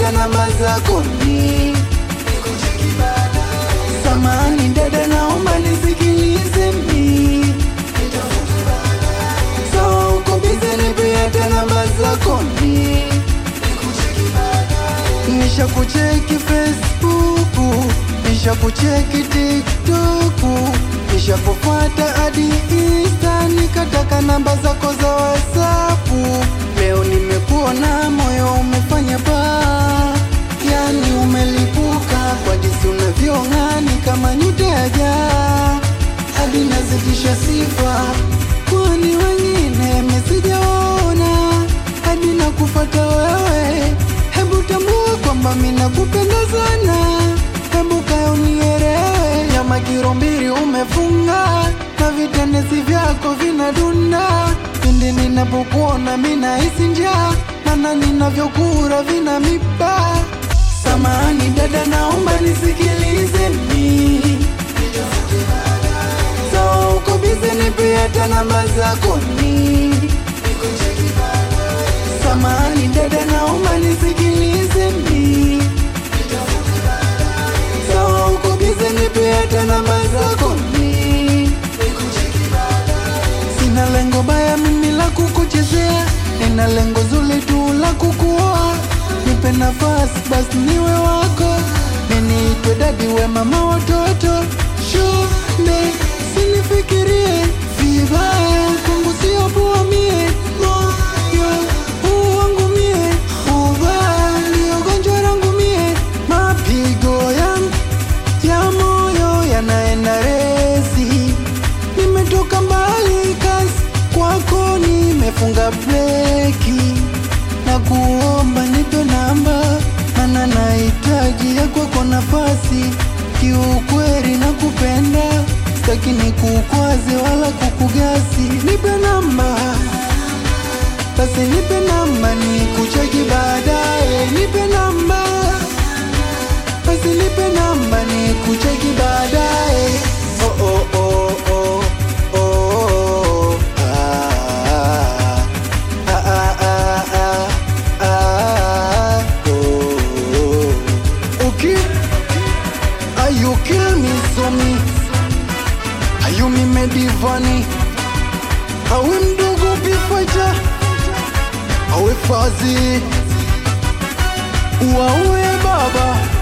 hata namba zako ni samani dada, naomba nisikilize mi sawa, uko bize, nipe hata namba zako ni nisha kucheki Facebook, nisha kucheki TikTok, nisha kufuata hadi Insta, nikataka namba zako za WhatsApp. Leo nimekuona moyo umefanya baa, yani umelipuka kwa jinsi unavyong'aa, ni kama nyota ya jaa, hadi nazidisha sifa, kwani wengine mesijaona hadi nakufata wewe. Hebu tambua kwamba mimi nakupenda sana, hebu kaya unielewe. Nyama kilo mbili umefunga na vitendesi vyako vinadunda pindi ninapokuona mimi nahisi njaa, maana ninavyokura vina miba. Samahani dada, naomba nisikilize mi so uko bize, nipe hata namba zako ni Samahani dada, naomba nisikilize mi sawa, uko bize, nipe hata namba zako mi sina lengo baya mimi la kukuchezea, nina lengo zuri tu la kukuoa. Nipe nafasi basi niwe wako, niniitwe dadi, we mama watoto. Shule sinifikirie vibaya, kwangu sio poa mie moyo huu wangu mie ubaya, ndio gonjwa langu mie, mapigo yangu ya moyo yanaenda resi nimetoka mbali kasi kwako nimefunga breki na kuomba nipe namba mana nahitaji ya kwako nafasi kiukweli na kupenda staki ni kukwaze wala kukugasi nipe namba basi nipe namba ni kucheki baadaye nipe namba basi nipe namba ni kucheki baadaye oh, oh, oh, oh, oh, oh, ah, ah, ah, ah, ah, ah, oh, oh. Okay. Are you kill me so me Are you me medivani Awe mdogo bifaja Awe fazi Wawe baba